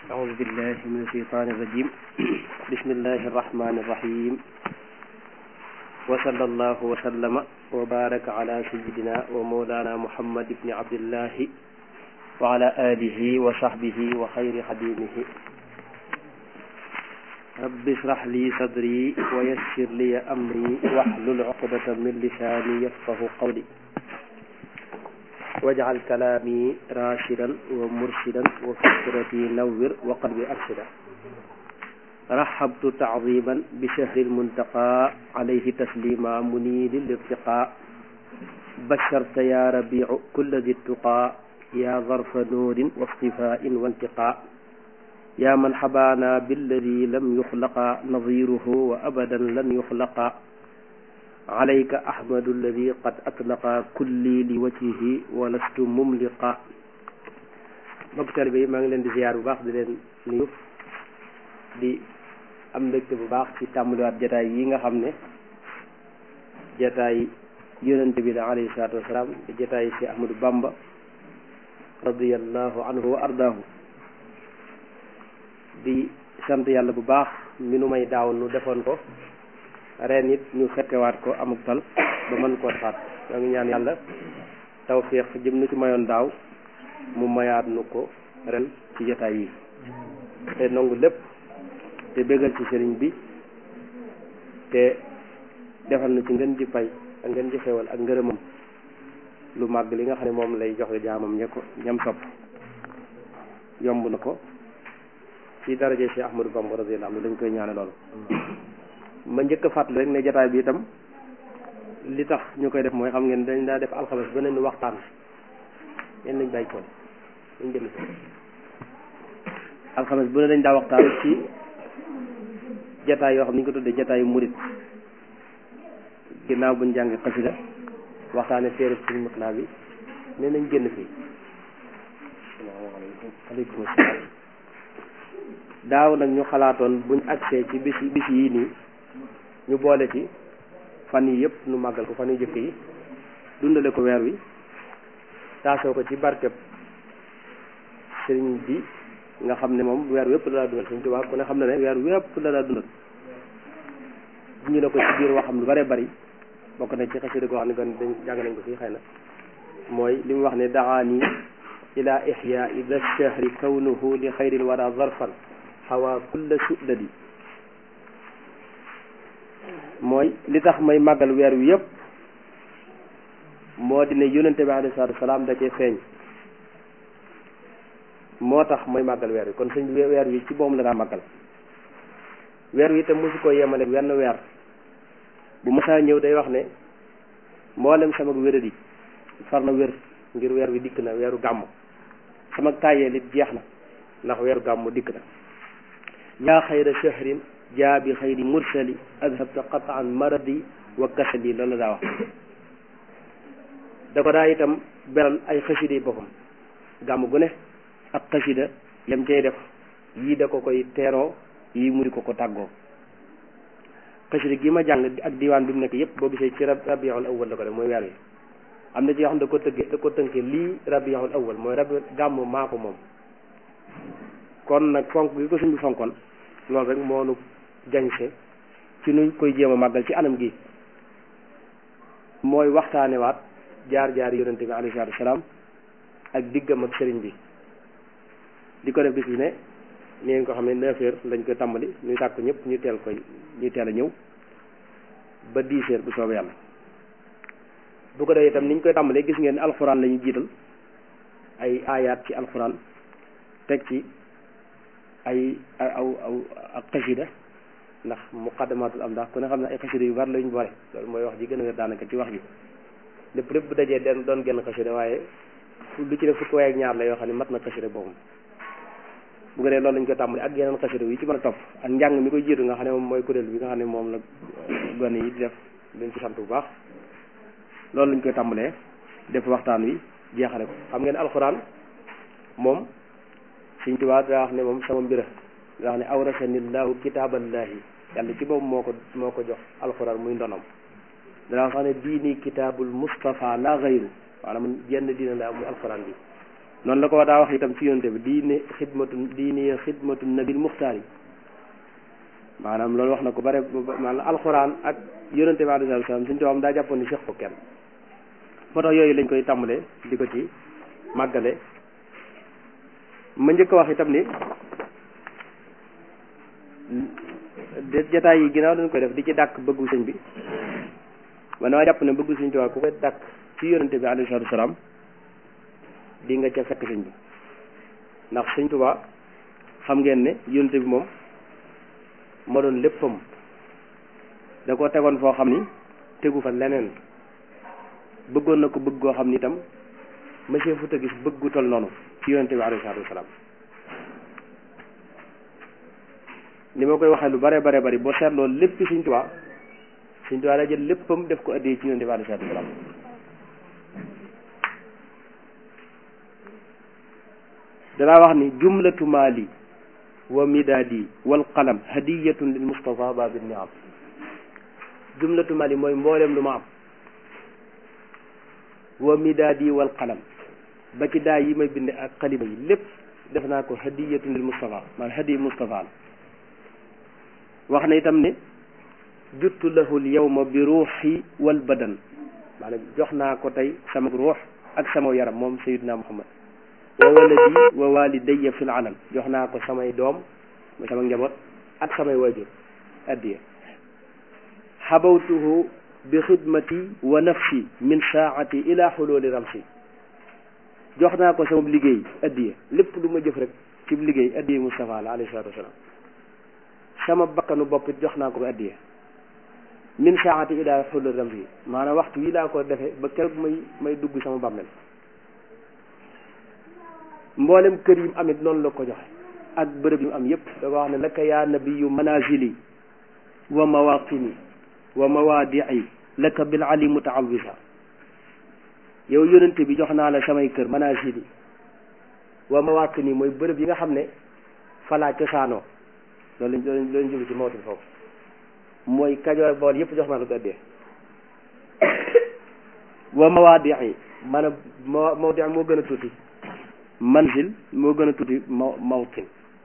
أعوذ بالله من الشيطان الرجيم بسم الله الرحمن الرحيم وصلى الله وسلم وبارك على سيدنا ومولانا محمد بن عبد الله وعلى آله وصحبه وخير خديمه رب اشرح لي صدري ويسر لي أمري واحلل عقدة من لساني يفقه قولي واجعل كلامي راشدا ومرشدا وفكرتي نور وقلبي أرشدا رحبت تعظيما بشهر المنتقى عليه تسليما منيل الارتقاء بشرت يا ربيع كل ذي التقى يا ظرف نور واصطفاء وانتقاء يا من حبانا بالذي لم يخلق نظيره وأبدا لن يخلق عليك أحمد الذي قد أطلق كلي لوجهه ولست مملقا mbokk taalibe yi maa ngi leen di ziyaar bu baax di leen nuyu di am mbégte bu baax ci tàmbaliwaat jataay yi nga xam ne jataay yonente bi la alayhi salaatu wasalaam di jataay si Ahmadou Bamba radiyallahu anhu wa ardaahu di sant yàlla bu baax mi nu may daaw nu defoon ko ren it ñu fekkewaat ko amuk tal ba mën koo defaat ñoo ngi ñaan yàlla tawfiq jëm nu ci mayoon daaw mu mayaat nu ko ren ci jotaay yi te nangu lépp te bégal ci sëriñ bi te defal na ci ngeen di fay ak ngeen di xewal ak ngërëmam lu màgg li nga xam ne moom lay joxe jaamam ña ko ñam sopp yomb na ko ci daraje Cheikh Ahmadou Bamba radiyallahu anhu dañ koy ñaane loolu ma njëkk a fàttali rek ne jataay bi itam li tax ñu koy def mooy xam ngeen dañ daa def alxames beneen waxtaan yéen nañ bàyyi koon dañ jënd alxames bu ne dañ daa waxtaan ci jataay yoo xam ni ñu ko tuddee jataayu murit ginnaaw buñ jàngi xasida waxtaane téere suñu mutla bi nee nañ génn fii salaamaaleykum aleykum salaam daaw nag ñu xalaatoon buñ agsee ci bis bis yii nii ñu boole ci fan yi yëpp nu màggal ko fan yu jëkk yi dundale ko weer wi taasoo ko ci barkeb sëriñ bi nga xam ne moom weer wépp la daa dundal sëriñ Tuubaa ku ne xam ne ne weer wépp la daa dundal ñu ne ko ci biir waxam lu bare bari bokk na ci xasida goo xam ne kon dañ jàng nañ ko fii xëy na mooy li mu wax ne daani ila ihyaai da shahri kawnuhu li xayril wara zarfan xawa kulla suddadi mooy li tax may màggal weer wi yëpp moo di ne yonente bi alayhi salaatu wasalaam da cee feeñ moo tax may màggal weer wi kon sëñ weer wi ci boom la daa màggal weer wi itam mosu ko yemale wenn weer bu masaa ñëw day wax ne mboolem sama wéradi far na wér ngir weer wi dikk na weeru gàmm sama tàyyeel it jeex na ndax weeru gàmm dikk na yaa xayra shahrin jaa bi xayri mursali adhabta qataan maradi wa kasali loolu la daa wax da ko daa itam beral ay xasida yi boppam gàmm gu ne ak xasida yam cay def yii da ko koy teeroo yii mu di ko ko tàggoo xasida gi ma jàng ak diwaan bi mu nekk yëpp boo gisee ci rabiul awwal la ko def mooy weer wi am na ci yoo xam da ko tëggee da ko tënkee lii rabiul awwal mooy rabi gàmm maa ko moom kon nag fonk gi ko suñ bi fonkoon loolu rek moo nu jañse ci nuñ koy jéem a màggal ci anam gi mooy waxtaanewaat jaar-jaar yonente bi alayhi salaatu wasalaam ak diggam ak sëriñ bi di ko def bis bi ne ni ngeen ko xam ne neuf heures lañ koy tàmbali ñu sàkk ñëpp ñu teel koy ñu teel a ñëw ba dix heures bu soobee yàlla bu ko defee itam ni ñu koy tàmbalee gis ngeen alxuraan la ñuy jiital ay aayaat ci alxuraan teg ci ay aw aw ak xasida ndax muqaddamatul am ndax ku ne xam ne ay xasida yu bari lañu boole loolu mooy wax ji gën a wér daanaka ci wax ji lépp lépp bu dajee den doon genn xasida waaye lu ci ne fukki waaye ak ñaar la yoo xam ne mat na xasida boobu bu ko dee loolu lañ ko tàmbali ak yeneen xasida yi ci mën a topp ak njàng mi koy jiitu nga xam ne moom mooy kuréel bi nga xam ne moom la gone yi di def leen ci sant bu baax loolu lañ koy tàmbalee def waxtaan wi jeexale ko xam ngeen alxuraan moom Sëñ Tuubaa daa wax ne moom sama mbira daa wax ne awrasanillahu kitaaballahi yàlla ci boobu moo ko moo ko jox alxuraan muy ndonom danaa wax ne diini kitaabul Mustafa la gayru maanaam jenn diina la muy alxuraan bi noonu la ko daa wax itam ci yonte bi diine xidmatu diine xidmatu nabil muxtaar yi maanaam loolu wax na ko bare maanaam alxuraan ak yonente bi alayhi salaam suñu tubaab daa jàppoon ni seex ko kenn moo tax yooyu lañ koy tàmbalee di ko ci màggale ma njëkk a wax itam ni jataay yi ginnaaw dañ koy def di ci dàkk bëggu sëñ bi man dama jàpp ne bëggu sëñ Tuubaa ku koy dàkk ci yonente bi alayhi salaatu salaam di nga ca fekk sëñ bi ndax sëñ Tuubaa xam ngeen ne yonente bi moom moo doon léppam da ko tegoon foo xam ni tegu fa leneen bëggoon na ko bëgg goo xam ni itam monsieur Fouta gis bëggu tol noonu ci yonente bi alayhi salaatu wasalaam ni ma koy waxee lu bare bare bari boo seetloo lépp Sëñ Tuubaa Sëñ Tuubaa daa jël léppam def ko addee ci yonente bi alayhi salaatu wasalaam danaa wax ni jumlatu maali wa midaadi wal qalam hadiyatun lil Mustafa babi niam jumlatu mali mooy mboolem lu ma am wa midaadi wal qalam ba ci daa yi may bind ak xalima yi lépp def naa ko hadiyatun lil Mustafa maanaam hadiy Mustafa la wax na itam ne juttu lahu l yawma bi ruuxi wal badan maanaam jox naa ko tey sama ruux ak sama yaram moom Sayyidina Muhammad wa waladi wa walidayya fil alam jox naa ko samay doom sama njaboot ak samay waajur addiya xabawtuhu bi xidmati wa nafsi min saati ila xululi ramsi jox naa ko sama liggéey addiya lépp lu ma jëf rek ci liggéey addiya Mustafa la alayhi salaatu wasalaam sama bakkanu bopp it jox naa ko addiya min saati ila xululi ramsi maanaam waxtu yi laa ko defee ba keroog may may dugg sama bàmmeel mboolem kër yi mu amit noonu la ko joxe ak bërëb yi mu am yépp da ko wax ne laka yaa nabiyu manazili wa mawaqini wa mawaadii laka bil ali mutaawisa yow yonente bi jox naa la samay kër manazili wa mawaqini mooy bërëb yi nga xam ne falaa cosaanoo loolu lañ loolu lañ jóge ci mawtin foofu mooy kajoor bool yépp jox naa la ko addee wa mawaadii maanaam ma mawdi moo gën a tuuti manzil moo gën a tuuti maw mawtin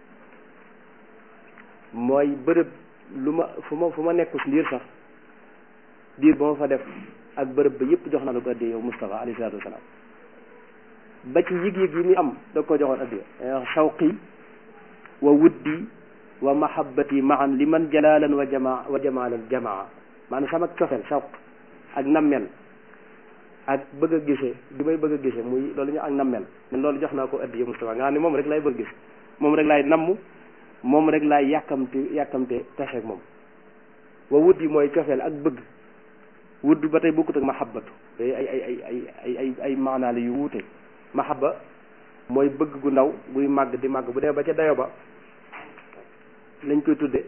mooy bërëb lu ma fu ma fu ma nekku si ndiir sax diir ba ma fa def ak bërëb ba yëpp jox na la ko addee yow Moustapha alayhi salaatu wasalaam ba ci yëg-yëg yi muy am da ko joxoon addee dañuy wax shawqi wa wuddi wa mahabbati maan li man jalaalan wa jamaa wa jamaalan jamaa maanaam sama cofeel shawq ak nammel ak bëgg a gisee bi may bëgg a gisee muy loolu ñu ak nammel ne loolu jox naa ko addiya Moustapha nga xam ne moom rek laay bëgg gis moom rek laay namm moom rek laay yàkkamte yàkkamte taseeg moom wa wut yi mooy cofeel ak bëgg wudd ba tey bokkut ak mahabbatu day ay ay ay ay ay ay ay maanaale yu wuute mahabba mooy bëgg gu ndaw guy màgg di màgg bu dee ba ca dayo ba lañ koy tudde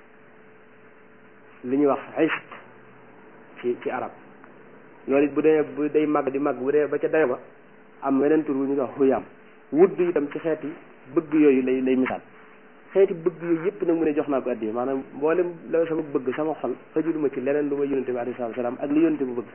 li ñuy wax ishq ci ci arab loolu it bu dee bu day màgg di màgg bu dee ba ca dayo ba am weneen tur wu ñu wax xuyaam wudd itam ci xeeti bëgg yooyu lay lay misaal xeeti bëgg yooyu yëpp nag mu ne jox naa ko addi maanaam mboolem la sama bëgg sama xol xëjuluma ci leneen lu ma yonente bi alayhi salaatu salaam ak li yonente bu bëgg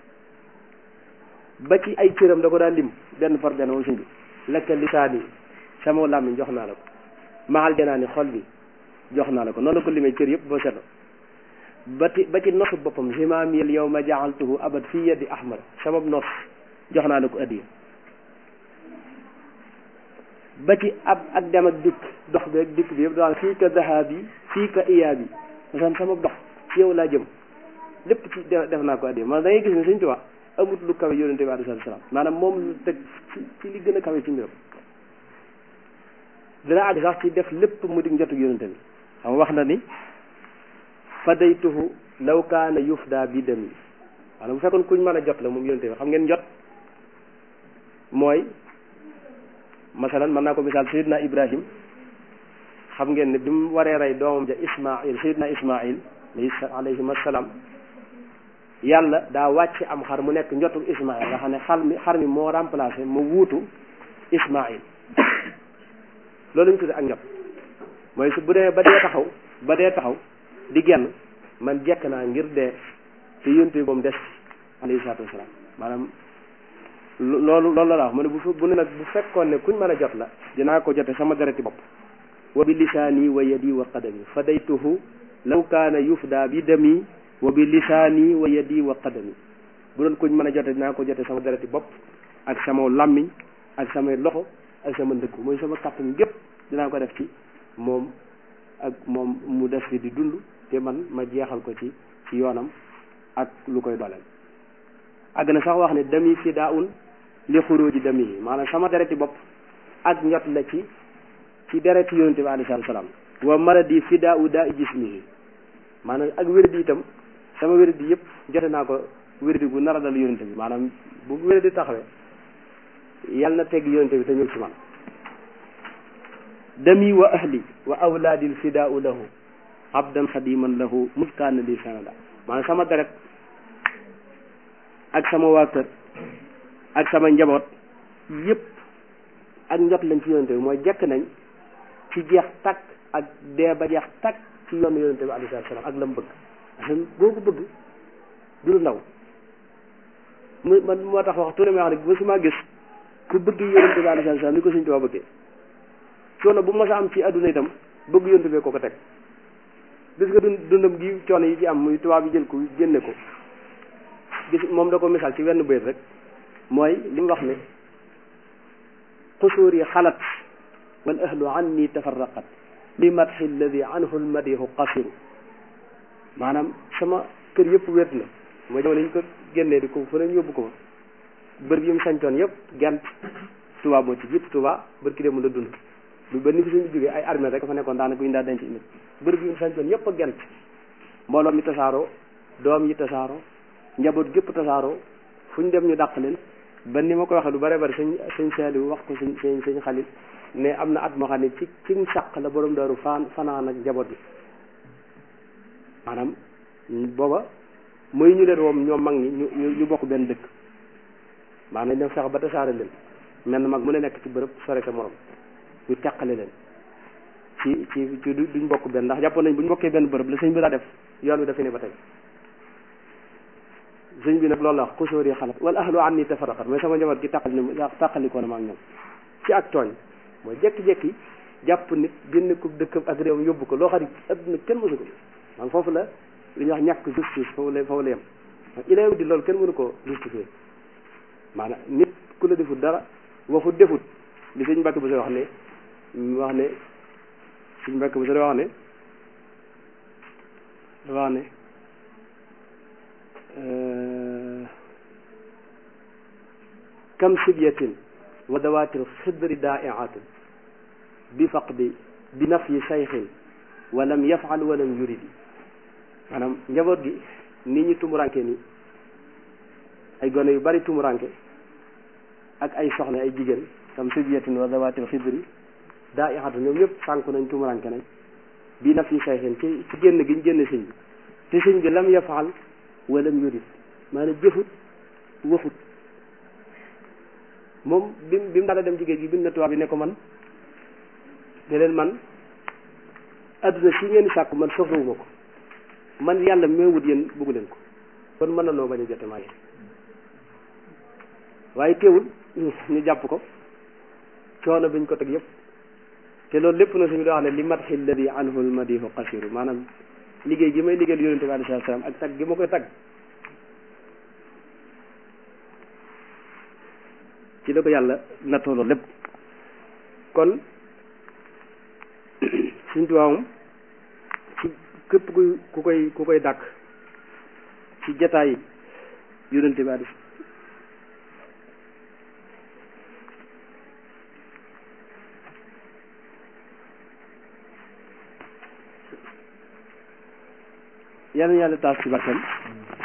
ba ci ay cëram da ko daan lim benn par benn moom suñ bi lekka lisaani sama làmmiñ jox naa la ko maxal janaani xol bi jox naa la ko noonu la ko limee cër yëpp boo seetlo ba ci ba ci nosu boppam zimaamiyal yow ma jaaltuhu abad fii yaddi ahmad sabab nos jox naa la ko addiya ba ci ab ak dem ak dikk dox bi ak dikk bi yëpp daan fii ka dahabi fii ka iyaabi masan sama dox ci yow laa jëm lépp ci def naa ko addiya man da ngay gis ne Sëñ Tuubaa amut lu kawe yonente bi alayhi salaam maanaam moom lu teg ci ci li gën a kawe ci mbiram dina àgg sax ci def lépp mu di njotug yonente bi xam wax na ni fadaytuhu law kaana yufda bi dami maanaam bu fekkoon kuñ mën a jot la moom yonente bi xam ngeen jot mooy masalan mën naa ko misaal sayidna ibrahim xam ngeen ne bi mu waree rey doomam ja ismail sayidna ismail alayhim assalaam yàlla daa wàcc am xar mu nekk njotu ismail nga xam ne xar mi xar mi moo remplacé mu wuutu ismail loolu ñu tudde ak njot mooy su bu dee ba dee taxaw ba dee taxaw di genn man jekk naa ngir dee te yonte bi moom des alayhi salaatu wasalaam maanaam loolu loolu la wax mu ne bu bu ne nag bu fekkoon ne kuñ mën a jot la dinaa ko jote sama dereti bopp wa bi lisaani wa yadi wa qadami fadaytuhu law kaana yufda bi dami wa bi lisaani wa yadi wa qadami bu doon kuñ mën a jote dinaa ko jote sama dereti bopp ak sama làmmiñ ak samay loxo ak sama ndëkku mooy sama kàttan gépp dinaa ko def ci moom ak moom mu def fi di dund te man ma jeexal ko ci ci yoonam ak lu koy doleel àgg na sax wax ne dami fidaun li xuruji dami yi maanaam sama dereti bopp ak njot la ci ci dereti yonente bi alayhi salaam wa maradi fidau daa i jismihi maanaam ak wérdi itam sama wérdi yëpp jote naa ko wérdi gu nar a dal yonente bi maanaam bu wérdi taxawee yàlla na tegg yonente bi te ñëw ci man dami wa ahli wa awlaadil fidaau lahu abdan xadiman lahu muskaana li sanada maanaam sama deret ak sama waa kër ak sama njaboot yëpp ak njot lañ ci yonente bi mooy jekk nañ ci jeex takk ak dee ba jeex takk ci yoonu yonente bi alayhi salaam ak la mu bëgg parce boo ko bëgg du lu ndaw mu man moo tax wax tuuti may wax ne ba su ma gis ku bëgg yonente bi alayhi salaam ni ko suñ tubaab bëggee coono bu mas a am ci adduna itam bëgg yonente bi ko ko teg gis nga dund dundam gi coono yi ci am muy tubaab yi jël ko génne ko gis moom da ko misaal ci wenn bayt rek mooy li mu wax ne xusuur yi xalat wal ahlu anni tafarraqat li madxi alladi anhu lmadihu qasiru maanaam sama kër yëpp wéet na mooy jamono ñu ko génnee di ko fu ne yóbbu ko fa bër yi mu sañcoon yëpp gent Tuubaa moo ci jiitu Tuubaa bër ki dem la dund lu ba ni fi suñu jógee ay armée rek fa nekkoon daanaka ñu daa denc nit bërëb yi mu sañcoon yëpp a gent mbooloo mi tasaaroo doom yi tasaaroo njaboot gépp tasaaroo fu ñu dem ñu dàq leen ba ni ma ko waxee lu bare bari sëñ sëñ Saaliw wax ko sëñ sëñ sëñ Xalil ne am na at moo xam ne ci ci sàq la borom daaru fan fanaan ak njaboot bi maanaam booba mooy ñu leen woom ñoom mag ñi ñu ñu bokk benn dëkk maanaam dem fex ba tasaare leen mel na mag mu ne nekk ci bërëb sore sa morom ñu teqale leen ci ci ci duñ bokk benn ndax jàppoon nañ bu ñu bokkee benn bërëb la sëñ bi daa def yoon wi dafa ne ba tey sëñ bi nag loolu la wax xusóor yi xalat wala ahlu an ni tafarraqat mooy sama njaboot gi tàqali ni tàqalikoo na ma ak ñoom ci ak tooñ mooy jekki-jekki jàpp nit génn ko dëkkam ak réewam yóbbu ko loo xam ne adduna kenn mësu ko man foofu la li ñuy wax ñàkk justice foofu la foofu la yem ilay di loolu kenn mënu ko justifier maanaam nit ku la defut dara waxut defut li sëñ Mbàkke bu sa wax ne wax ne sëñ Mbàkke bu sa wax ne wax ne kam sibyatin wa dawatir xidri daa'iatin bi faqdi bi nafyi sayxin wa lam yafal wa lam yuridi maanaam njaboot gi nit ñi tumuranke nii ay gone yu bari tumuranke ak ay soxna ay jigéen kam sibyatin wa dawatir xidri daa'iatin ñoom ñëpp sànku nañ tumuranke nañ bi nafyi sayxin ci ci génn gi ñu génn sëñ bi te sëñ bi lam yafal wa lam yurid maanaam jëfut waxut moom bi bi mu daal dem ci géej gi bind na tubaab bi ne ko man ne leen man adduna si ngeen sàkku man soxlawuma ko man yàlla mee wut yéen bëggu leen ko kon mën na noo bañ a jote maa waaye teewul ñu jàpp ko coono biñ ko teg yëpp te loolu lépp na suñu doo wax ne li madxi alladi anhu almadihu qasiru maanaam liggéey gi may liggéeyal yonente bi alayhi salaam ak tag gi ma koy tag ci la ko yàlla nattoo loolu lépp kon suñ tubaabam ci képp ku ku koy ku koy dàkk ci jataay yonente bi alayhi yàlla na yàlla taas ci barkeem